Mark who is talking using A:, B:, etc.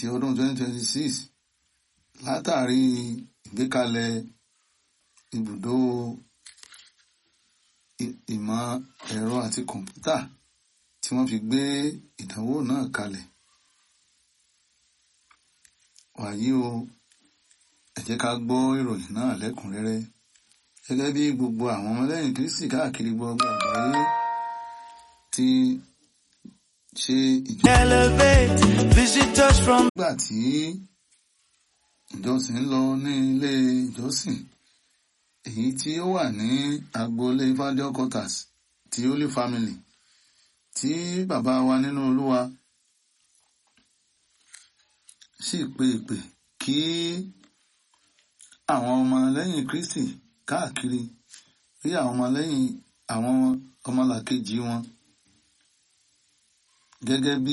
A: ti ọdún 2026 látàrí ìgbékalẹ̀ ibùdó ìmọ̀ ẹ̀rọ àti kọ̀ǹpútà tí wọ́n fi gbé ìdánwò náà kalẹ̀. wàyí o ẹ jẹ́ ká gbọ́ ìròyìn náà lẹ́kùnrẹ́rẹ́ gẹ́gẹ́ bí gbogbo àwọn ọmọlẹ́yìn Kristi káàkiri gbogbo àgbáyé ti ṣe ìjọba.
B: Elevate visitors from
A: nígbà tí ìjọsìn ń lọ ní ilé ìjọsìn èyí tí ó wà ní agboolé Evangel quarters ti Holy Family tí bàbá wa nínú Olúwa sì pe ìpè kí àwọn ọmọlẹ́yìn Kristi káàkiri rí àwọn ọmọlẹ́yìn àwọn ọmọlàkejì wọn gẹ́gẹ́ bí